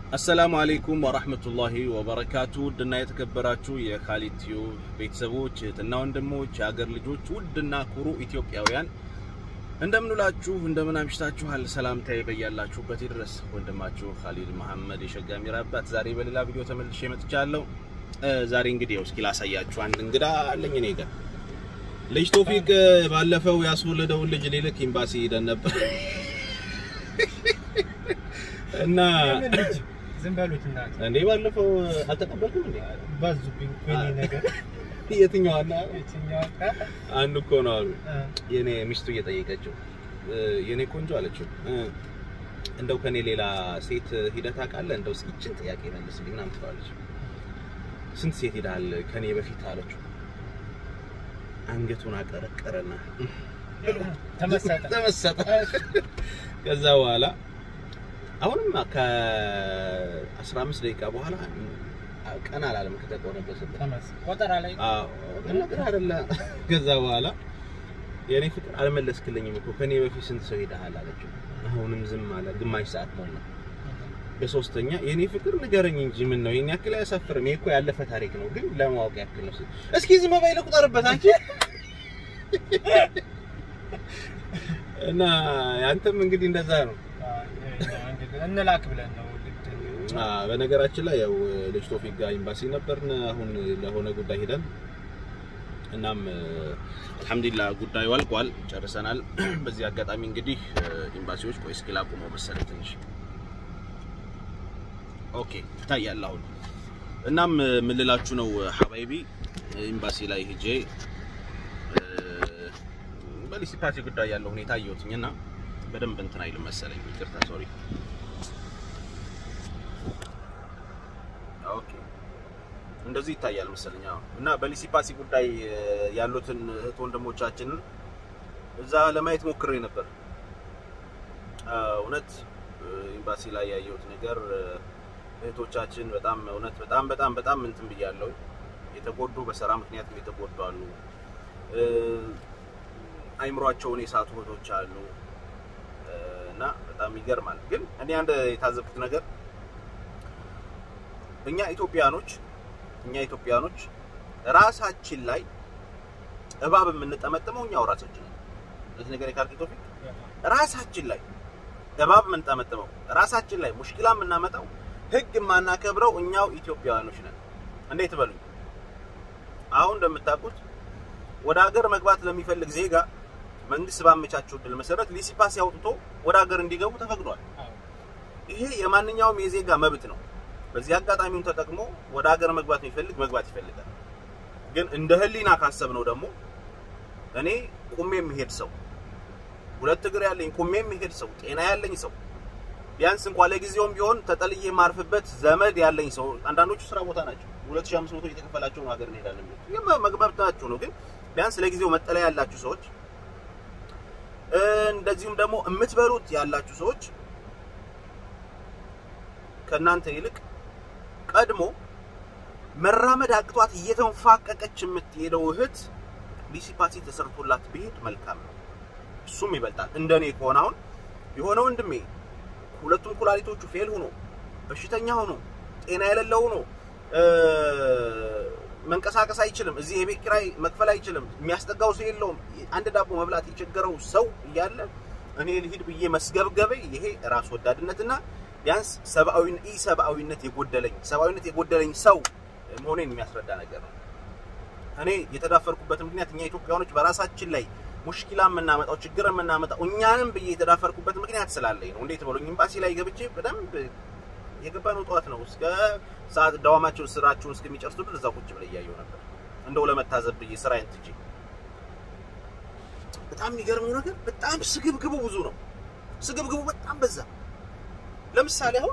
አሰላሙ አሌይኩም ወራህመቱላሂ ወበረካቱ ውድና የተከበራችሁ የካሊድ ቲዩብ ቤተሰቦች እህትና ወንድሞች የሀገር ልጆች ውድና ኩሩ ኢትዮጵያውያን እንደምንውላችሁ እንደምን አምሽታችኋል ሰላምታዬ በያላችሁበት ድረስ ወንድማችሁ ካሊድ መሐመድ የሸጋ ሚራ አባት ዛሬ በሌላ ቪዲዮ ተመልሼ መጥቻለሁ ዛሬ እንግዲህ ያው እስኪ ላሳያችሁ አንድ እንግዳ አለኝ እኔ ጋር ልጅ ቶፊቅ ባለፈው ያስወለደውን ልጅ ሊልክ ኤምባሲ ሄደን ነበር እና ዝም በሉት እናት እንዴ ባለፈው አልተቀበልኩም እንዴ ባዙብኝ እኮ የኔ ነገር የትኛው አለ የትኛው አንዱ እኮ ነው አሉ የኔ ሚስቱ እየጠየቀችው የኔ ቆንጆ አለችው እንደው ከኔ ሌላ ሴት ሂደት አውቃለህ እንደው እስኪ ይችን ጥያቄ መልስልኝ ምናምን ትለዋለች ስንት ሴት ሄዳል ከኔ በፊት አለችው አንገቱን አቀረቀረና ተመሰጠ ተመሰጠ ከዛ በኋላ አሁንም ከ15 ደቂቃ በኋላ ቀን አላለም ከተቆነበሰበት ተመስ ቆጠራ ላይ ነገር አይደለ ከዛ በኋላ የኔ ፍቅር አልመለስክልኝም እኮ ከኔ በፊት ስንት ሰው ሄደሃል አለችው አሁንም ዝም አለ ግማሽ ሰዓት ሞላ በሶስተኛ የኔ ፍቅር ንገረኝ እንጂ ምን ነው ይሄን ያክል አያሳፍርም ይሄ እኮ ያለፈ ታሪክ ነው ግን ለማወቅ ያክል ነው እስኪ ዝም በይ ልቁጠርበት አንቺ እና ያንተም እንግዲህ እንደዛ ነው እንላክ ብለን ነው በነገራችን ላይ ያው ልጅ ቶፊቅ ጋር ኤምባሲ ነበርን አሁን ለሆነ ጉዳይ ሄደን እናም አልሐምዱሊላህ ጉዳዩ አልቋል ጨርሰናል በዚህ አጋጣሚ እንግዲህ ኤምባሲዎች ቆይ እስኪ ላቁመው መሰለኝ ትንሽ ኦኬ ይታያል አሁን እናም ምን ልላችሁ ነው ሀባይቢ ኤምባሲ ላይ ሄጄ በሊሲፓሲ ጉዳይ ያለው ሁኔታ አየሁትኝ እና በደንብ እንትን አይልም መሰለኝ ይቅርታ ሶሪ ኦኬ እንደዚህ ይታያል መሰለኝ አዎ እና በሊሲፓሲ ጉዳይ ያሉትን እህት ወንድሞቻችንን እዛ ለማየት ሞክሬ ነበር እውነት ኤምባሲ ላይ ያየሁት ነገር እህቶቻችን በጣም እውነት በጣም በጣም በጣም እንትን ብያለሁ የተጎዱ በስራ ምክንያት የተጎዱ አሉ አይምሯቸውን የሳቱ እህቶች አሉ እና በጣም ይገርማል ግን እኔ አንድ የታዘብኩት ነገር እኛ ኢትዮጵያኖች እኛ ኢትዮጵያኖች ራሳችን ላይ እባብ የምንጠመጥመው እኛው ራሳችን ነን ስለዚህ ነገር የካርኪ ቶፊቅ ራሳችን ላይ እባብ የምንጠመጥመው ራሳችን ላይ ሙሽኪላ የምናመጣው ህግ የማናከብረው እኛው ኢትዮጵያውያኖች ነን እንዴት በሉኝ አሁን እንደምታውቁት ወደ ሀገር መግባት ለሚፈልግ ዜጋ መንግስት ባመቻቸው እድል መሰረት ሊሲፓሲ አውጥቶ ወደ ሀገር እንዲገቡ ተፈቅዷል ይሄ የማንኛውም የዜጋ መብት ነው በዚህ አጋጣሚውን ተጠቅሞ ወደ ሀገር መግባት የሚፈልግ መግባት ይፈልጋል ግን እንደ ህሊና ካሰብ ነው ደግሞ እኔ ቁሜ የሚሄድ ሰው ሁለት እግር ያለኝ ቁሜ የሚሄድ ሰው ጤና ያለኝ ሰው ቢያንስ እንኳን ለጊዜውም ቢሆን ተጠልዬ የማርፍበት ዘመድ ያለኝ ሰው አንዳንዶቹ ስራ ቦታ ናቸው 2500 እየተከፈላቸው ነው ሀገር እንሄዳለን የሚሉት መግባታችሁ ነው ግን ቢያንስ ለጊዜው መጠለያ ያላችሁ ሰዎች እንደዚሁም ደግሞ የምትበሉት ያላችሁ ሰዎች ከእናንተ ይልቅ ቀድሞ መራመድ አቅቷት እየተንፋቀቀች የምትሄደው እህት ሊሲፓሲ ተሰርቶላት ብሄድ መልካም ነው። እሱም ይበልጣል። እንደኔ ከሆነ አሁን የሆነ ወንድሜ ሁለቱም ኩላሊቶቹ ፌል ሆኖ በሽተኛ ሆኖ ጤና የሌለው ሆኖ መንቀሳቀስ አይችልም፣ እዚህ የቤት ኪራይ መክፈል አይችልም፣ የሚያስጠጋው ሰው የለውም፣ አንድ ዳቦ መብላት የቸገረው ሰው እያለ እኔ ልሂድ ብዬ መስገብገቤ ይሄ ራስ ወዳድነትና ቢያንስ ሰብአዊ ኢ ሰብአዊነት የጎደለኝ ሰብአዊነት የጎደለኝ ሰው መሆኔን የሚያስረዳ ነገር ነው። እኔ የተዳፈርኩበት ምክንያት እኛ ኢትዮጵያኖች በራሳችን ላይ ሙሽኪላ የምናመጣው ችግር የምናመጣው እኛንም ብዬ የተዳፈርኩበት ምክንያት ስላለኝ ነው። እንዴት ብሎኝ ኤምባሲ ላይ ገብቼ በደንብ የገባነው ጠዋት ነው። እስከ ሰዓት ዳዋማቸው ስራቸውን እስከሚጨርሱ ድረስ እዛ ቁጭ ብለ እያየሁ ነበር፣ እንደው ለመታዘብ ብዬ ስራዬን ትቼ። በጣም የሚገርመው ነገር በጣም ስግብግቡ ብዙ ነው። ስግብግቡ በጣም በዛ። ለምሳሌ አሁን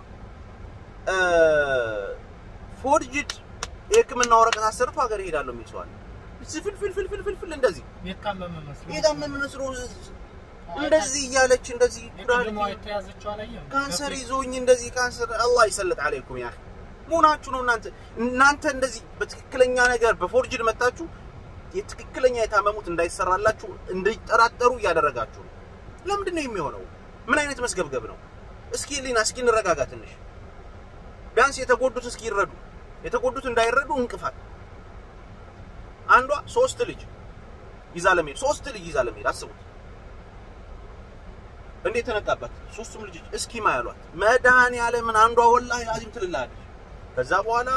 ፎርጅድ የሕክምና ወረቀት አሰርቶ ሀገር እሄዳለሁ የሚል ሰው አለ። ፍልፍልፍልፍልፍል እንደዚህ የታመመ መስሎ የታመመ መስሎ እንደዚህ እያለች እንደዚህ ቅድሟ የተያዘችው አላየህም? ካንሰር ይዞኝ እንደዚህ ካንሰር አላህ ይሰልጥ አለይኩም ያ መሆናችሁ ነው እናንተ እናንተ እንደዚህ በትክክለኛ ነገር በፎርጅድ መታችሁ የትክክለኛ የታመሙት እንዳይሰራላችሁ እንዲጠራጠሩ እያደረጋችሁ ነው። ለምንድን ነው የሚሆነው? ምን አይነት መስገብገብ ነው? እስኪ ሊና እስኪ እንረጋጋ ትንሽ። ቢያንስ የተጎዱት እስኪረዱ የተጎዱት እንዳይረዱ እንቅፋት። አንዷ ሶስት ልጅ ይዛ ለመሄድ ሶስት ልጅ ይዛ ለመሄድ አስቡት። እንዴት ተነቃባት? ሶስቱም ልጆች እስኪ ማያሏት መድኃኒዓለምን አንዷ ወላሂ አዚም ትልላለች። ከዛ በኋላ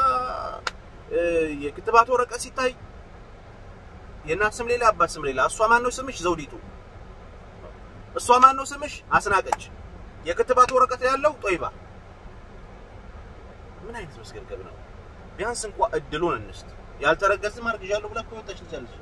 የክትባት ወረቀት ሲታይ የእናት ስም ሌላ አባት ስም ሌላ። እሷ ማን ነው ስምሽ? ዘውዲቱ። እሷ ማን ነው ስምሽ? አስናቀች። የክትባት ወረቀት ያለው ጦይባ። ምን አይነት መስገብገብ ነው? ቢያንስ እንኳ እድሉን እንስጥ። ያልተረገዝም አርግዣለሁ ብላ እኮ ወጣች ልጃለች።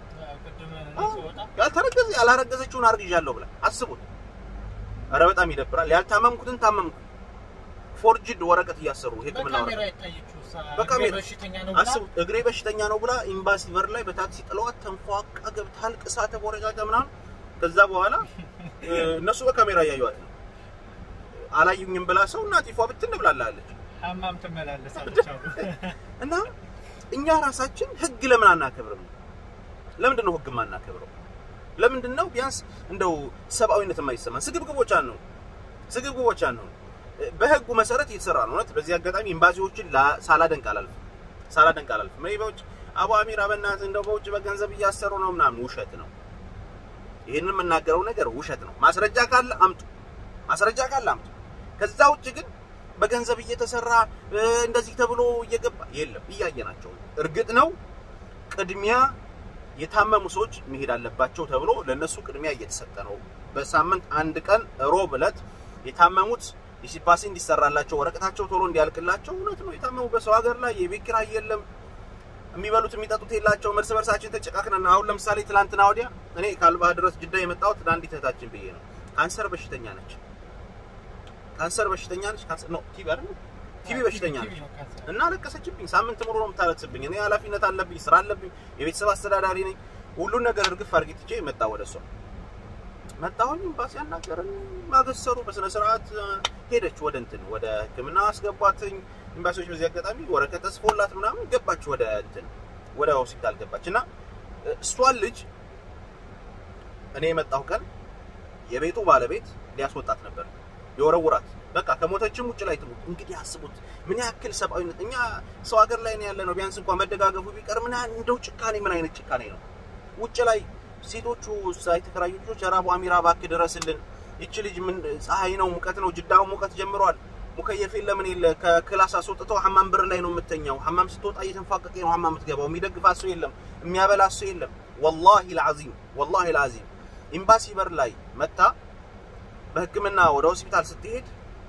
ያልተረገዘ ያላረገዘችውን አርግዣለሁ ብላ አስቡት። ኧረ በጣም ይደብራል። ያልታመምኩትን ታመምኩ። ፎርጅድ ወረቀት እያሰሩ ሕክምና ወረቀት በካሜራ አስቡት። እግሬ በሽተኛ ነው ብላ ኤምባሲ በር ላይ በታክሲ ጥለዋት ተንፏቃ ገብታ አልቅሳ ተቦረጫጫ ምናምን። ከዛ በኋላ እነሱ በካሜራ እያዩዋት ነው። አላዩኝም ብላ ሰው እናቲፏ ብትን ብላላለች። ሀማም ትመላለሳለች እና እኛ ራሳችን ህግ ለምን አናከብርም? ለምንድን ነው ህግ የማናከብረው? ለምንድን ነው ቢያንስ እንደው ሰብአዊነት የማይሰማን? ስግብግቦች ነው ስግብግቦች ነው። በህጉ መሰረት እየተሰራ ነው። እውነት በዚህ አጋጣሚ ኤምባሲዎችን ሳላደንቅ አላልፍም፣ ሳላደንቅ አላልፍም። እኔ በውጭ አቡ አሚር በእናትህ እንደው በውጭ በገንዘብ እያሰሩ ነው ምናምን፣ ውሸት ነው። ይህንን የምናገረው ነገር ውሸት ነው። ማስረጃ ካለ አምጡ፣ ማስረጃ ካለ አምጡ። ከዛ ውጭ ግን በገንዘብ እየተሰራ እንደዚህ ተብሎ እየገባ የለም፣ እያየናቸው። እርግጥ ነው ቅድሚያ የታመሙ ሰዎች መሄድ አለባቸው ተብሎ ለነሱ ቅድሚያ እየተሰጠ ነው። በሳምንት አንድ ቀን ሮብ ዕለት የታመሙት ዲሲፓሲ እንዲሰራላቸው ወረቀታቸው ቶሎ እንዲያልቅላቸው። እውነት ነው። የታመሙ በሰው ሀገር ላይ የቤት ኪራይ የለም፣ የሚበሉት የሚጠጡት የላቸውም። እርስ በርሳችን ተጨቃክነን አሁን ለምሳሌ ትላንትና ወዲያ እኔ ከአልባህ ድረስ ጅዳ የመጣሁት ለአንዲት እህታችን ብዬ ነው። ካንሰር በሽተኛ ነች። ካንሰር በሽተኛ ነች። ካንሰር ነው ቲቪ አይደል? ቲቪ በሽተኛ ነች እና ለቀሰችብኝ። ሳምንት ሙሉ ነው የምታለቅስብኝ። እኔ ኃላፊነት አለብኝ፣ ስራ አለብኝ፣ የቤተሰብ አስተዳዳሪ ነኝ። ሁሉን ነገር እርግፍ አድርጌ ትቼ መጣ ወደ እሷ መጣሁኝ። ኤምባሲ አናገረን፣ ማገሰሩ በስነ ስርዓት ሄደች። ወደ እንትን ወደ ሕክምና አስገቧትኝ። ኤምባሲዎች በዚህ አጋጣሚ ወረቀት ተጽፎላት ምናምን ገባች፣ ወደ እንትን ወደ ሆስፒታል ገባች እና እሷን ልጅ እኔ የመጣሁ ቀን የቤቱ ባለቤት ሊያስወጣት ነበር የወረውራት በቃ ከሞተችም ውጭ ላይ ትሙት። እንግዲህ አስቡት ምን ያክል ሰብአዊነት። እኛ ሰው ሀገር ላይ ነው ያለ ነው። ቢያንስ እንኳን መደጋገፉ ቢቀር ምን እንደው ጭካኔ ምን አይነት ጭካኔ ነው? ውጭ ላይ ሴቶቹ የተከራዩ ልጆች ራቡ አሚራ እባክህ ድረስልን፣ ይቺ ልጅ ምን ፀሐይ ነው ሙቀት ነው፣ ጅዳው ሙቀት ጀምሯል። ሙከየፍ የለምን የለ ከክላስ አስወጥተው ሐማም በር ላይ ነው የምተኛው። ሐማም ስትወጣ እየተንፋቀቀ ነው ሐማም የምትገባው። የሚደግፋት ሰው የለም፣ የሚያበላት ሰው የለም። ወላሂ ልዓዚም ወላሂ ልዓዚም ኤምባሲ በር ላይ መታ በህክምና ወደ ሆስፒታል ስትሄድ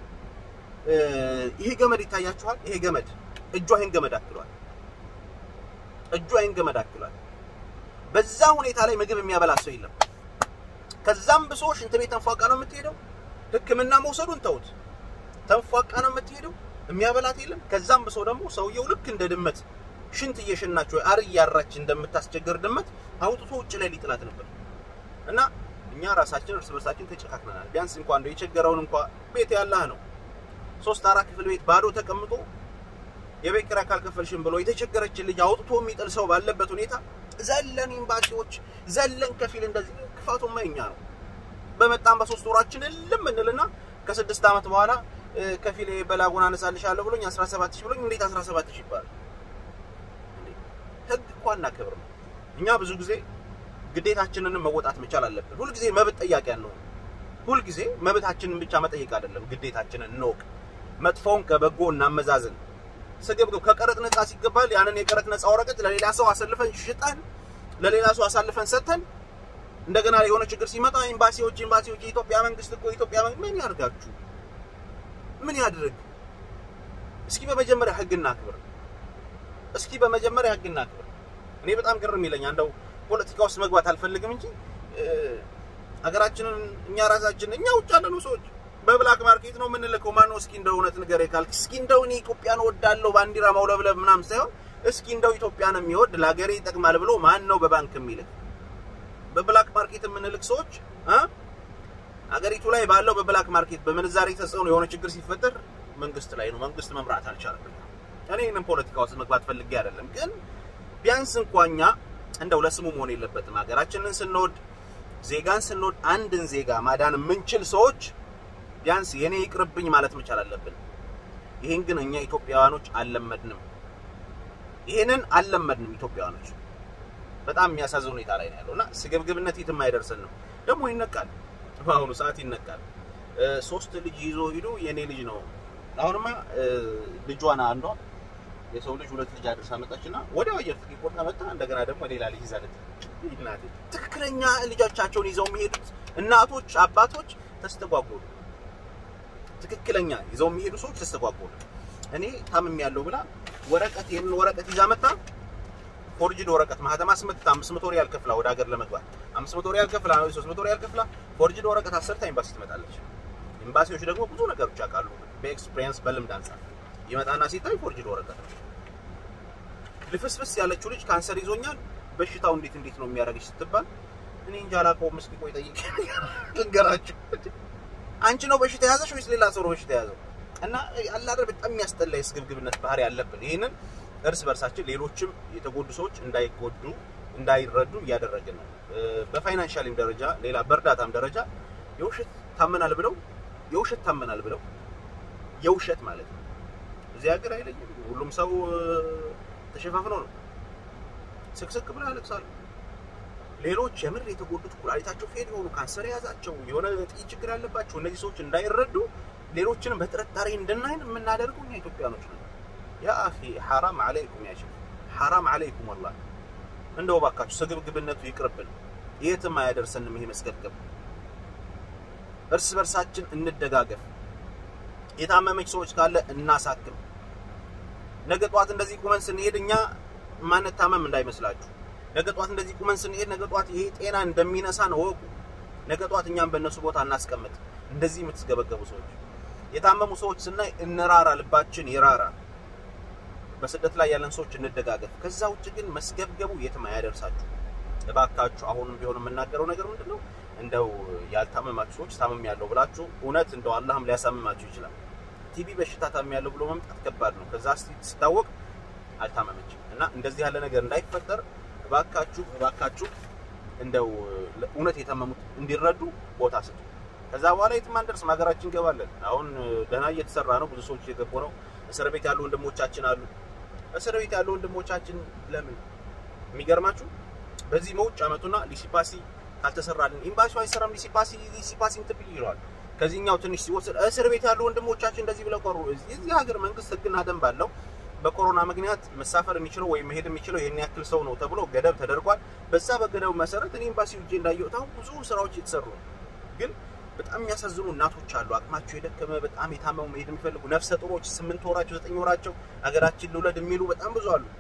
ይሄ ገመድ ይታያችኋል። ይሄ ገመድ እጇ ይሄን ገመድ አክሏል። እጇ ይሄን ገመድ አክሏል። በዛ ሁኔታ ላይ ምግብ የሚያበላ ሰው የለም። ከዛም ብሶ ሽንት ቤት ተንፏቃ ነው የምትሄደው። ህክምና መውሰዱን ተውት፣ ተንፏቃ ነው የምትሄደው። የሚያበላት የለም። ከዛም ብሶ ደግሞ ሰውየው ልክ እንደ ድመት ሽንት እየሸናች ወይ አር እያራች እንደምታስቸግር ድመት አውጥቶ ውጭ ላይ ሊጥላት ነበር እና እኛ ራሳችን እርስ በርሳችን ተጨካክነናል። ቢያንስ እንኳን እንደው የቸገረውን እንኳን ቤት ያላህ ነው ሶስት አራት ክፍል ቤት ባዶ ተቀምጦ የቤት ኪራይ ካልከፈልሽም ብሎ የተቸገረችን ልጅ አውጥቶ የሚጥል ሰው ባለበት ሁኔታ ዘለን ኤምባሲዎች ዘለን ከፊል እንደዚህ ክፋቱማ የኛ ነው። በመጣም በሶስት ወራችን እልም እንልና ከስድስት ዓመት በኋላ ከፊል በላጉን አነሳልሻለሁ ብሎኝ 17 ሺህ ብሎኝ እንዴት 17 ሺህ ይባላል? ህግ እኮ አናከብርም። እኛ ብዙ ጊዜ ግዴታችንንም መወጣት መቻል አለብን። ሁልጊዜ መብት ጠያቂ ያለው ሁልጊዜ መብታችንን ብቻ መጠየቅ አይደለም፣ ግዴታችንን እንወቅ። መጥፎውን ከበጎ እናመዛዝን። ስግብግብ ከቀረጥ ነፃ ሲገባል ያንን የቀረጥ ነፃ ወረቀት ለሌላ ሰው አሳልፈን ሽጠን ለሌላ ሰው አሳልፈን ሰጥተን እንደገና የሆነ ችግር ሲመጣ ኤምባሲዎች ኤምባሲዎች የኢትዮጵያ መንግስት እኮ የኢትዮጵያ መንግስት ምን ያርጋችሁ? ምን ያድርግ? እስኪ በመጀመሪያ ህግ እናክብር። እስኪ በመጀመሪያ ህግ እናክብር። እኔ በጣም ግርም ይለኛል። እንደው ፖለቲካ ውስጥ መግባት አልፈልግም እንጂ ሀገራችንን እኛ ራሳችን እኛ ውጭ ያለኑ ሰዎች በብላክ ማርኬት ነው የምንልከው። ማነው እስኪ እንደው እውነት ንገረኝ ካልክ እስኪ እንደው እኔ ኢትዮጵያን እወዳለሁ ባንዲራ ማውለብለብ ምናምን ሳይሆን እስኪ እንደው ኢትዮጵያን የሚወድ ለሀገሬ ይጠቅማል ብሎ ማን ነው በባንክ የሚልክ? በብላክ ማርኬት የምንልክ ሰዎች እ ሀገሪቱ ላይ ባለው በብላክ ማርኬት በምንዛሬ ተጽዕኖ የሆነ ችግር ሲፈጠር መንግስት ላይ ነው። መንግስት መምራት አልቻለም። እኔ ይህንን ፖለቲካ ውስጥ መግባት ፈልጌ አይደለም፣ ግን ቢያንስ እንኳኛ እንደው ለስሙ መሆን የለበትም። ሀገራችንን ስንወድ ዜጋን ስንወድ አንድን ዜጋ ማዳን የምንችል ሰዎች ቢያንስ የኔ ይቅርብኝ ማለት መቻል አለብን። ይሄን ግን እኛ ኢትዮጵያውያኖች አልለመድንም። ይሄንን አልለመድንም ኢትዮጵያውያኖች። በጣም የሚያሳዝን ሁኔታ ላይ ነው ያለው እና ስግብግብነት የትም አይደርስን ነው። ደግሞ ይነቃል፣ በአሁኑ ሰዓት ይነቃል። ሶስት ልጅ ይዞ ሂዶ የኔ ልጅ ነው። አሁንማ ልጇን አንዷ የሰው ልጅ ሁለት ልጅ አድርሳ መጣችና ወዲያው አየር ትኬት ቆርጣ መጣ። እንደገና ደግሞ ሌላ ልጅ ይዛለት እናቴ። ትክክለኛ ልጆቻቸውን ይዘው የሚሄዱት እናቶች አባቶች ተስተጓጎሉ። ትክክለኛ ይዘው የሚሄዱ ሰዎች ተስተጓጎሉ። እኔ ታምም ያለው ብላ ወረቀት ይህንን ወረቀት ይዛ መጣ። ፎርጅድ ወረቀት ማህተም አስመትታ 500 ሪያል ከፍላ ወደ ሀገር ለመግባት 500 ሪያል ከፍላ 300 ሪያል ከፍላ ፎርጅድ ወረቀት አሰርታ ኤምባሲ ትመጣለች። ኤምባሲዎች ደግሞ ብዙ ነገሮች ያውቃሉ። በኤክስፒሪየንስ በልምድ አንጻር ይመጣና ሲታይ ፎርጅድ ወረቀት ነው። ልፍስፍስ ያለችው ልጅ ካንሰር ይዞኛል፣ በሽታው እንዴት እንዴት ነው የሚያደርግሽ ስትባል እኔ እንጃ አላውቀውም፣ እስኪ ቆይ ጠይቄ ልንገራችሁ። አንቺ ነው በሽታ የያዘሽ ወይስ ሌላ ሰው ነው በሽታ የያዘው? እና አላደር በጣም የሚያስጠላ የስግብግብነት ባህሪ ያለብን ይህንን እርስ በርሳችን ሌሎችም የተጎዱ ሰዎች እንዳይጎዱ እንዳይረዱ እያደረግን ነው። በፋይናንሻልም ደረጃ ሌላ በእርዳታም ደረጃ የውሸት ታመናል ብለው የውሸት ታመናል ብለው የውሸት ማለት ነው። እዚህ ሀገር አይለኝም። ሁሉም ሰው ተሸፋፍኖ ነው ስቅስቅ ብለው ያለቅሳሉ። ሌሎች የምር የተጎዱት ኩላሊታቸው ፌል የሆኑ ካንሰር የያዛቸው የሆነ ጥይት ችግር ያለባቸው እነዚህ ሰዎች እንዳይረዱ ሌሎችንም በጥርጣሬ እንድናይን የምናደርገው እኛ ኢትዮጵያኖች ነው። ያ አኺ ሐራም አለይኩም ያ ሼክ ሐራም አለይኩም ወላሂ። እንደው ባካችሁ ስግብግብነቱ ይቅርብን፣ የትም አያደርሰንም ይሄ መስገብገብ። እርስ በርሳችን እንደጋገፍ። የታመመች ሰዎች ካለ እናሳክም። ነገ ጠዋት እንደዚህ ቁመን ስንሄድ እኛ ማንታመም እንዳይመስላችሁ። ነገ ጠዋት እንደዚህ ቁመን ስንሄድ ነገ ጠዋት ይሄ ጤና እንደሚነሳን እወቁ። ነገ ጠዋት እኛም በእነሱ ቦታ እናስቀምጥ። እንደዚህ የምትስገበገቡ ሰዎች፣ የታመሙ ሰዎች ስናይ እንራራ፣ ልባችን ይራራ። በስደት ላይ ያለን ሰዎች እንደጋገፍ። ከዛ ውጭ ግን መስገብገቡ የትም አያደርሳችሁ። እባካችሁ አሁንም ቢሆን የምናገረው ነገር ምንድን ነው? እንደው ያልታመማችሁ ሰዎች ታመም ያለው ብላችሁ እውነት እንደው አላህም ሊያሳምማችሁ ይችላል። ቲቢ በሽታ ታመም ያለው ብሎ መምጣት ከባድ ነው። ከዛ ሲታወቅ አልታመመችም እና እንደዚህ ያለ ነገር እንዳይፈጠር እባካችሁ እባካችሁ እንደው እውነት የታመሙት እንዲረዱ ቦታ ስጡ። ከዛ በኋላ የትም አንደርስም፣ ሀገራችን እንገባለን። አሁን ደህና እየተሰራ ነው። ብዙ ሰዎች እየገቡ ነው። እስር ቤት ያሉ ወንድሞቻችን አሉ። እስር ቤት ያሉ ወንድሞቻችን ለምን የሚገርማችሁ በዚህ መውጭ አመቱና ሊሲፓሲ ካልተሰራልን ኤምባሲው አይሰራም። ሊሲፓሲ ሊሲፓሲ እንትን ይለዋል። ከዚህኛው ትንሽ ሲወስድ እስር ቤት ያሉ ወንድሞቻችን እንደዚህ ብለው ቀሩ። እዚህ ሀገር መንግስት ህግና ደንብ አለው። በኮሮና ምክንያት መሳፈር የሚችለው ወይም መሄድ የሚችለው ይህን ያክል ሰው ነው ተብሎ ገደብ ተደርጓል። በዛ በገደቡ መሰረት እኔ ኤምባሲ ውጄ እንዳየሁት አሁን ብዙ ስራዎች የተሰሩ ነው። ግን በጣም የሚያሳዝኑ እናቶች አሉ። አቅማቸው የደከመ በጣም የታመሙ መሄድ የሚፈልጉ ነፍሰ ጡሮች፣ ስምንት ወራቸው ዘጠኝ ወራቸው ሀገራችን ልውለድ የሚሉ በጣም ብዙ አሉ።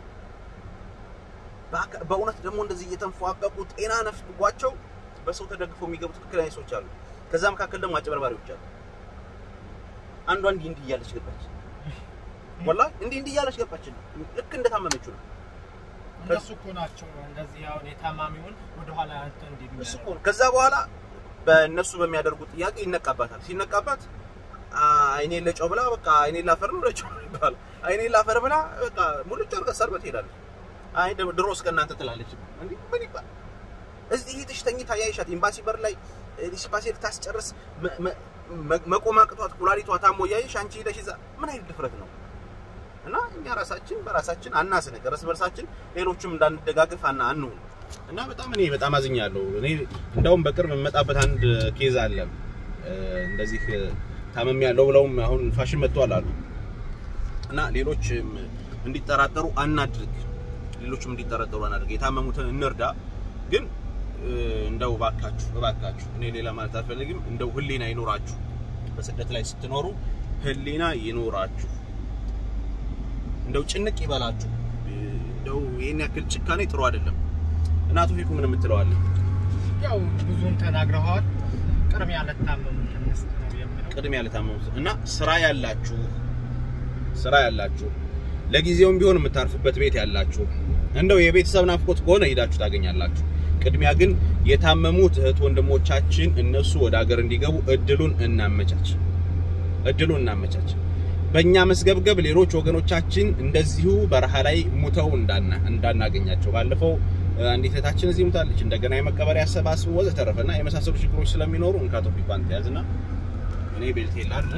በእውነት ደግሞ እንደዚህ እየተንፏቀቁ ጤና ነፍጓቸው በሰው ተደግፈው የሚገቡ ትክክለኛ ሰዎች አሉ። ከዛ መካከል ደግሞ አጭበርባሪዎች አሉ። አንዷ እንዲህ እንዲህ እያለች ገባች። ወላሂ እንዲህ እንዲህ እያለች ገባች። ልክ እንደታመመችው ነው። እነሱ እኮ ናቸው እንደዚህ አሁን የታማሚውን ወደኋላ አንተ እንዲህ እሱ እኮ ነው። ከዛ በኋላ በእነሱ በሚያደርጉት ጥያቄ ይነቃባታል። ሲነቃባት አይኔን ለጨው ብላ በቃ አይኔን ላፈር ነው ለጨው ይባላል። አይኔን ላፈር ብላ በቃ ሙሉ ጨርቀ ሰርበት ትሄዳለች። አይ ድሮ እስከ እናንተ ትላለች። እንዴ ምን ይባል እዚህ ይሄ ተኝታ ያይሻት ኤምባሲ በር ላይ ዲስፓሲ ልታስጨርስ መቆም አቅቷት ኩላሊቷ ታሞ እያየሽ አንቺ ሄደሽ እዛ ምን አይነት ድፍረት ነው? እና እኛ ራሳችን በራሳችን አናስነቅ፣ እርስ በርሳችን ሌሎችም እንዳንደጋግፍ አና አንሁን እና በጣም እኔ በጣም አዝኛለሁ። እኔ እንደውም በቅርብ የምመጣበት አንድ ኬዝ አለ እንደዚህ ታመም ያለው ብለውም አሁን ፋሽን መጥቷል አሉ እና ሌሎች እንዲጠራጠሩ አናድርግ፣ ሌሎችም እንዲጠረጠሩ አናድርግ። የታመሙትን እንርዳ ግን እንደው እባካችሁ እባካችሁ እኔ ሌላ ማለት አልፈልግም። እንደው ህሊና ይኖራችሁ፣ በስደት ላይ ስትኖሩ ህሊና ይኖራችሁ። እንደው ጭንቅ ይበላችሁ። እንደው ይሄን ያክል ጭካኔ ጥሩ አይደለም። እናቱ ፊኩ ምን የምትለዋለን? ያው ብዙም ተናግረዋል። ቅድሚያ ለታመሙት እንስጥ ነው የምለው። ቅድሚያ ለታመሙት እና ስራ ያላችሁ ስራ ያላችሁ ለጊዜውም ቢሆን የምታርፉበት ቤት ያላችሁ እንደው የቤተሰብ ናፍቆት ከሆነ ሂዳችሁ ታገኛላችሁ። ቅድሚያ ግን የታመሙት እህት ወንድሞቻችን እነሱ ወደ ሀገር እንዲገቡ እድሉን እናመቻች፣ እድሉን እናመቻች። በእኛ መስገብገብ ሌሎች ወገኖቻችን እንደዚሁ በረሃ ላይ ሙተው እንዳና እንዳናገኛቸው ባለፈው አንዲት እህታችን እዚህ ሙታለች። እንደገና የመቀበሪያ አሰባስቡ ወዘተረፈና የመሳሰሉ ችግሮች ስለሚኖሩ እንካ ቶፒኳን ተያዝና እኔ ቤልት የላለን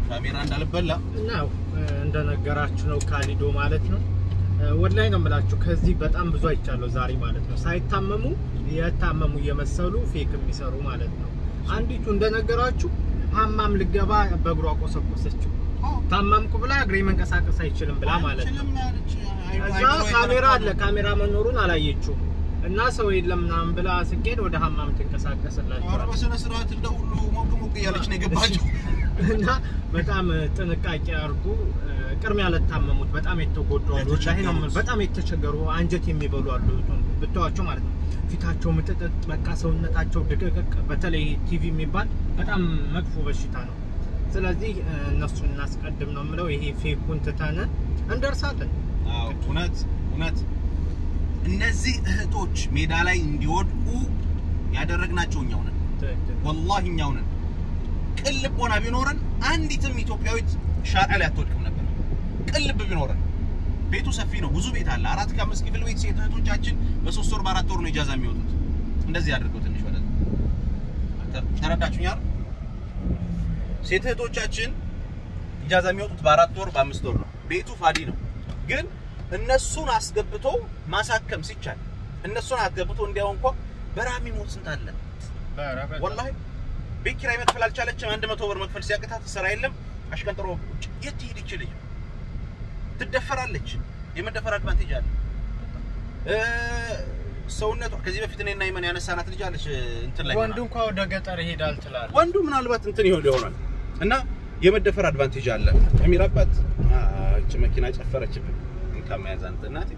ካሜራ እንዳልበላ ነው እንደነገራችሁ ነው ካሊዶ ማለት ነው። ወላሂ ነው የምላችሁ ከዚህ በጣም ብዙ አይቻለሁ ዛሬ ማለት ነው። ሳይታመሙ የታመሙ እየመሰሉ ፌክ የሚሰሩ ማለት ነው። አንዲቱ እንደነገራችሁ ሀማም ልገባ በእግሯ ቆሰቆሰችው። ታማምኩ ብላ እግሬ መንቀሳቀስ አይችልም ብላ ማለት ነው። እዛ ካሜራ አለ፣ ካሜራ መኖሩን አላየችውም እና ሰው የለም ምናምን ብላ ስኬድ ወደ ሀማም ትንቀሳቀስላችኋል በስነ ስርዓት እንደ ሁሉ ሞቅ ሞቅ እያለች ነው የገባቸው። እና በጣም ጥንቃቄ አድርጉ። ቅድሚያ ለታመሙት በጣም የተጎዱ አሉ፣ ወላሂ ነው የምልህ። በጣም የተቸገሩ አንጀት የሚበሉ አሉ ብትዋቸው ማለት ነው። ፊታቸው ምጥጥጥ፣ በቃ ሰውነታቸው ድቅቅቅ። በተለይ ቲቪ የሚባል በጣም መጥፎ በሽታ ነው። ስለዚህ እነሱን እናስቀድም ነው የምለው። ይሄ ፌኩን ትተን እንደርሳለን። አዎ እውነት እውነት እነዚህ እህቶች ሜዳ ላይ እንዲወድቁ ያደረግናቸው እኛው ነን። ትክክል። ወላሂ እኛው ነን። ቅን ልቦና ቢኖረን አንዲትም ኢትዮጵያዊት ሻርዓ ላይ አትወድቅም ነበር። ቅን ልብ ቢኖረን ቤቱ ሰፊ ነው፣ ብዙ ቤት አለ። አራት ከአምስት ክፍል ቤት ሴት እህቶቻችን በሶስት ወር በአራት ወር ነው ኢጃዛ የሚወጡት። እንደዚህ አድርገው ትንሽ ወደ ተረዳችሁኝ አይደል? ሴት እህቶቻችን ኢጃዛ የሚወጡት በአራት ወር በአምስት ወር ነው። ቤቱ ፋዲ ነው። ግን እነሱን አስገብቶ ማሳከም ሲቻል እነሱን አስገብቶ እንዲያው እንኳ በረሃ የሚሞት ስንት አለ ወላሂ ቤት ኪራይ መክፈል አልቻለችም። አንድ መቶ ብር መክፈል ሲያቅታት ስራ የለም አሽቀንጥሮ ቁጭ የት ትሄድ ይችልኝ ትደፈራለች። የመደፈር አድቫንቴጅ አለ። እ ሰውነቷ ከዚህ በፊት እኔና ይመን ያነሳናት ልጅ አለች እንትን ላይ ወንዱ እንኳ ወደ ገጠር ይሄዳል ትላለህ። ወንዱ ምናልባት እንትን ይሆን ይሆናል እና የመደፈር አድቫንቴጅ አለ። አሚር አባት እቺ መኪና ጨፈረችብን እንካ መያዝ አንተ እናቴ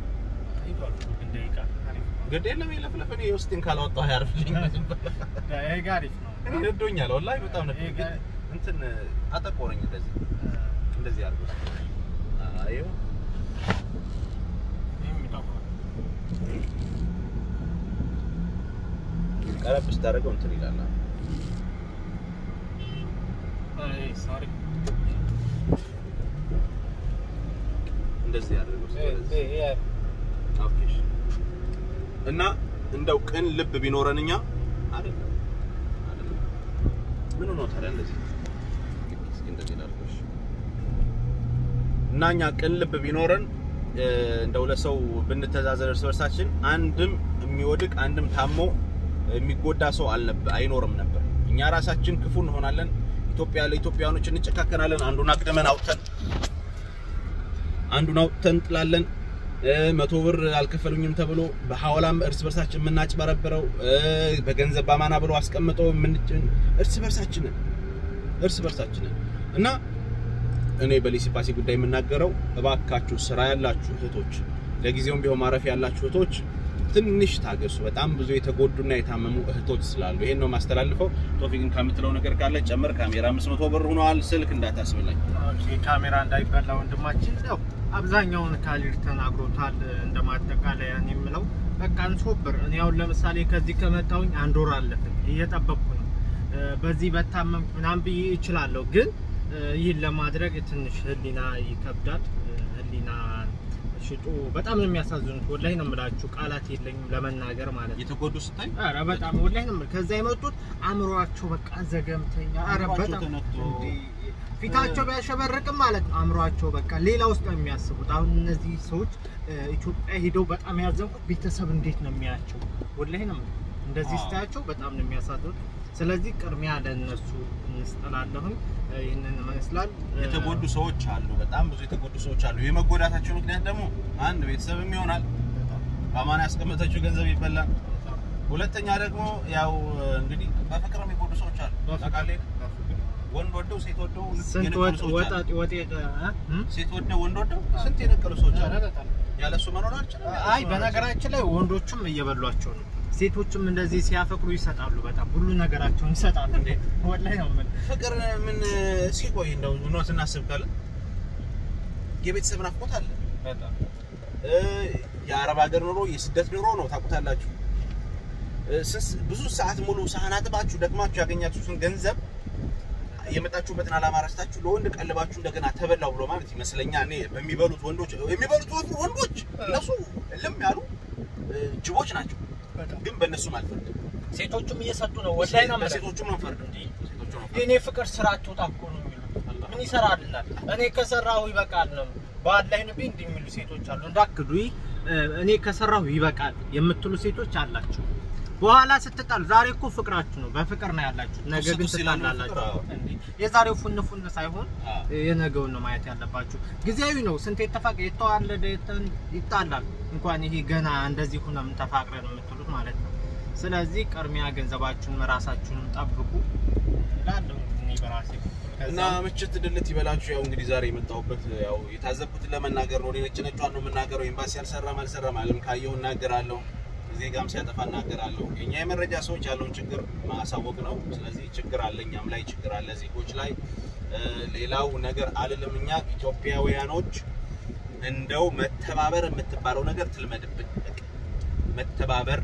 ግድ የለም የለፍለፍ እኔ የውስጤን ካላወጣሁ አያርፍልኝ ይሄ አሪፍ ነው። እኔ ነዶኛል ወላሂ በጣም ነው ይሄ ጋ- እንትን አጠቆረኝ እንደዚህ እንደዚህ አድርጎ አዩ ቀረብ ስታደርገው እንትን ይላል ሶሪ እንደዚህ አድርገው ኦኬ እሺ። እና እንደው ቅን ልብ ቢኖረን እኛ አይደለም አይደለም ምን ነው ታዲያ እንደዚህ እስኪ እንደዚህ ላድርገው እሺ። እና እኛ ቅን ልብ ቢኖረን እ፣ እንደው ለሰው ብንተዛዘን እርስ በርሳችን አንድም የሚወድቅ አንድም ታሞ የሚጎዳ ሰው አልነበ አይኖርም ነበር። እኛ ራሳችን ክፉ እንሆናለን። ኢትዮጵያ ለኢትዮጵያኖች እንጨካከናለን። አንዱን አቅድመን አውጥተን አንዱን አውጥተን እንጥላለን። እ፣ መቶ ብር አልከፈሉኝም ተብሎ በሐዋላም እርስ በርሳችን የምናጭበረብረው እ፣ በገንዘብ ባማና ብሎ አስቀምጠው የምንጭን እርስ በርሳችንን እርስ በርሳችንን እና እኔ በሊሲፓሲ ጉዳይ የምናገረው እባካችሁ ስራ ያላችሁ እህቶች፣ ለጊዜውም ቢሆን ማረፍ ያላችሁ እህቶች ትንሽ ታገሱ። በጣም ብዙ የተጎዱና የታመሙ እህቶች ስላሉ ይሄን ነው ማስተላልፈው። ቶፊቅን ከምትለው ነገር ካለ ጨምር። ካሜራ 500 ብር ሆኗል። ስልክ እንዳታስብላኝ። ኦኬ፣ ካሜራ እንዳይበላ ወንድማችን ያው አብዛኛውን ካሊድ ተናግሮታል። እንደማጠቃለያ እኔ የምለው በቃ እንሶብር። እኔ አሁን ለምሳሌ ከዚህ ከመጣሁኝ አንድ ወር አለፈኝ እየጠበቅኩ ነው። እ፣ በዚህ በታመምኩ ምናምን ብዬ እችላለሁ፣ ግን እ፣ ይህን ለማድረግ ትንሽ ህሊና ይከብዳል። እ፣ ህሊና ሽጡ በጣም ነው የሚያሳዝኑት። ወላሂ ነው የምላችሁ፣ ቃላት የለኝም ለመናገር ማለት ነው። የተጎዱ ስታይ ኧረ በጣም ወላሂ ነው የምልህ። ከዛ የመጡት አእምሯቸው በቃ ዘገምተኛ። ኧረ አእምሯቸው በጣም ተነክቶ እንዴ! ፊታቸው ቢያሸበርቅም ማለት ነው አእምሯቸው በቃ ሌላ ውስጥ ነው የሚያስቡት። አሁን እነዚህ ሰዎች እ፣ ኢትዮጵያ ሄደው በጣም ያዘንኩት ቤተሰብ እንዴት ነው የሚያቸው? ወላሂ ነው የምልህ። እንደዚህ አዎ። ስታያቸው በጣም ነው የሚያሳዝኑት። ስለዚህ ቅድሚያ ለእነሱ እንስጠላለሁኝ። እ፣ ይህንን ይመስላል እ፣ የተጎዱ ሰዎች አሉ። በጣም ብዙ የተጎዱ ሰዎች አሉ። የመጎዳታቸው ምክንያት ደግሞ አንድ ቤተሰብም ይሆናል፣ በአማና ያስቀመጠችው ገንዘብ ይበላል። ሁለተኛ ደግሞ ያው እንግዲህ በፍቅር የሚጎዱ ሰዎች አሉ። ታውቃለህ፣ ወንድ ወደው ሴት ወደው ስንት የነቀሉ ወጥ ሰዎች አሉ። ወጣ ወጤ ሴት ወደው ወንድ ወደው ስንት የነቀሉ ሰዎች አሉ። ኧረ በጣም ያለሱ መኖር አልችልም። ያለሱ አይ መኖር በነገራችን ላይ ወንዶቹም እየበሏቸው ነው። ሴቶችም እንደዚህ ሲያፈቅሩ ይሰጣሉ። በጣም ሁሉ ነገራቸውን ይሰጣሉ። እንዴ ወላሂ ነው የምልህ። አልችልም። ፍቅር ምን ሲቆይ እንደው እውነት እናስብ ካለ የቤተሰብ ናፍቆት አለ። በጣም እ፣ የአረብ ሀገር ኑሮ የስደት ኑሮ ነው። ታውቁታላችሁ። እ፣ ስንት- ብዙ ሰዓት ሙሉ ሳህን አጥባችሁ ደክማችሁ ያገኛችሁትን ገንዘብ የመጣችሁበትን ዓላማ ረስታችሁ ለወንድ ቀልባችሁ እንደገና ተበላው ብሎ ማለት ይመስለኛል። እኔ በሚበሉት ወንዶች የሚበሉት ወፍ- ወንዶች እነሱ ልም ያሉ እ፣ ጅቦች ናቸው። ግን በእነሱም አልፈርድም። ሴቶቹም እየሰጡ ነው። ወላሂ ነው የምልህ። በሴቶቹም አንፈርድም። ሴቶቹም አንፈርድም። የኔ ፍቅር ስራ አትወጣ እኮ ነው የሚሉት። ምን ይሰራልናል? እኔ ከሰራሁ ይበቃል ነው ባላይን ቢ እንዲህ የሚሉ ሴቶች አሉ። እንዳክዱ እኔ ከሰራሁ ይበቃል የምትሉ ሴቶች አላችሁ። በኋላ ስትጣሉ፣ ዛሬ እኮ ፍቅራችሁ ነው፣ በፍቅር ነው ያላችሁት። ነገ ግን ቱስ ይላሉ ትጣላላችሁ። ፍቅር፣ አዎ። እንዲህ የዛሬው ፉን ፉን ሳይሆን አዎ። የነገውን ነው ማየት ያለባችሁ። ጊዜያዊ ነው። ስንት የተፋቀ የተዋለደ የተ- ይጣላል። እንኳን ይሄ ገና እንደዚህ ሆነ ምን ተፋቅረን የምትሉት ማለት ነው። ስለዚህ ቅድሚያ ገንዘባችሁን ራሳችሁንም ጠብቁ እላለሁ እኔ በራሴ በኩል። እና ከዛ ምችት ድልት ይበላችሁ። ያው እንግዲህ ዛሬ የመጣሁበት ያው የታዘብኩትን ለመናገር ነው። እኔ ነጭ ነጯን ነው የምናገረው። ኤምባሲ አልሰራም አልሰራም አለም ካየሁ እናገራለሁ፣ ዜጋም ሲያጠፋ እናገራለሁ። የኛ የመረጃ ሰዎች ያለውን ችግር ማሳወቅ ነው። ስለዚህ ችግር አለ፣ እኛም ላይ ችግር አለ፣ ዜጎች ላይ እ፣ ሌላው ነገር አልልም። እኛ ኢትዮጵያውያኖች እንደው መተባበር የምትባለው ነገር ትልመድብን። በቃ መተባበር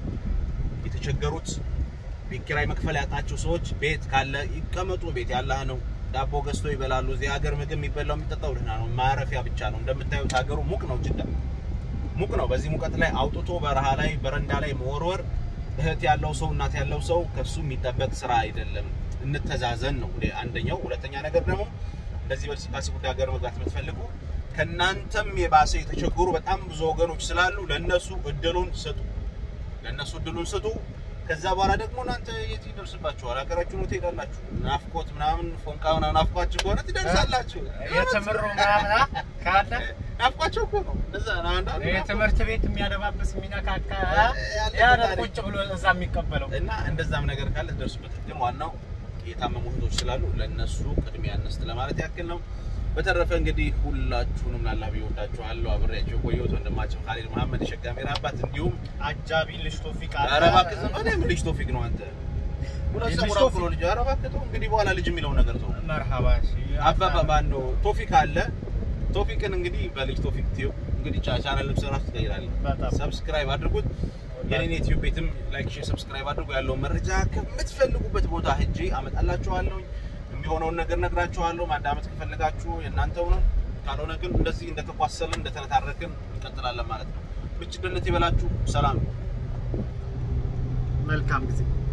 የተቸገሩት ቤት ኪራይ መክፈል ያጣቸው ሰዎች ቤት ካለ ይቀመጡ። ቤት ያላህ ነው። ዳቦ ገዝቶ ይበላሉ። እዚህ ሀገር ምግብ የሚበላው የሚጠጣው ደህና ነው። ማረፊያ ብቻ ነው። እንደምታዩት ሀገሩ ሙቅ ነው። ጅዳ ሙቅ ነው። በዚህ ሙቀት ላይ አውጥቶ በረሃ ላይ በረንዳ ላይ መወርወር እህት ያለው ሰው እናት ያለው ሰው ከሱ የሚጠበቅ ስራ አይደለም። እንተዛዘን ነው እንግዲህ አንደኛው። ሁለተኛ ነገር ደግሞ እንደዚህ በዲሲፕሊን ጉዳይ ሀገር መግባት የምትፈልጉ ከእናንተም የባሰ የተቸገሩ በጣም ብዙ ወገኖች ስላሉ ለእነሱ እድሉን ስጡ። ለእነሱ እድሉን ስጡ። ከዛ በኋላ ደግሞ እናንተ የት ይደርስባችኋል? ሀገራችሁን የት ትሄዳላችሁ? ናፍቆት ምናምን ፎንቃ ምናምን ናፍቋችሁ ከሆነ ትደርሳላችሁ። የትምሩ ምናምን አ- ካለ ናፍቋቸው እኮ ነው። እንደዛ ነው። አንዳንዱ የትምህርት ቤት የሚያደባብስ የሚነካካ ያለበት ያለ ታሪክ። ቁጭ ብሎ እዛ የሚቀበለው እና እንደዛም ነገር ካለ ትደርሱበት። ግን ዋናው የታመሙ እህቶች ስላሉ ለእነሱ ቅድሚያ እንስጥ ለማለት ያክል ነው። በተረፈ እንግዲህ ሁላችሁንም ላላ ብዬ ወዳችኋለሁ። አብሬያቸው የቆየሁት ወንድማቸው ካሊድ መሐመድ የሸጋሜር አባት እንዲሁም አጃቢ ልጅ ቶፊቅ አለ። ኧረ እባክህ ዝም በል። ምን ልጅ ቶፊቅ ነው አንተ? ሁለት ልጅ ሰው ራቁ ቶፊቅ። ነው ልጅ። ኧረ እባክህ ተው። እንግዲህ በኋላ ልጅ የሚለው ነገር ተው። መርሃባ እሺ። አባባ ማን ነው? ቶፊቅ አለ። ቶፊቅን እንግዲህ በልጅ ቶፊቅ ቲዩብ እንግዲህ ቻ- ቻናል ልብሰራችሁ ትቀይራለህ። በጣም ሰብስክራይብ አድርጉት። የኔን ዩቲዩብ ቤትም ላይክ፣ ሼር፣ ሰብስክራይብ አድርጉ። ያለውን መረጃ ከምትፈልጉበት ቦታ ሄጄ አመጣላችኋለሁ። የሚሆነውን ነገር ነግራችኋለሁ። ማዳመጥ ከፈለጋችሁ የእናንተው ነው። ካልሆነ ግን እንደዚህ እንደተኳሰልን እንደተነታረክን እንቀጥላለን ማለት ነው። ምች ድልት ይበላችሁ። ሰላም መልካም ጊዜ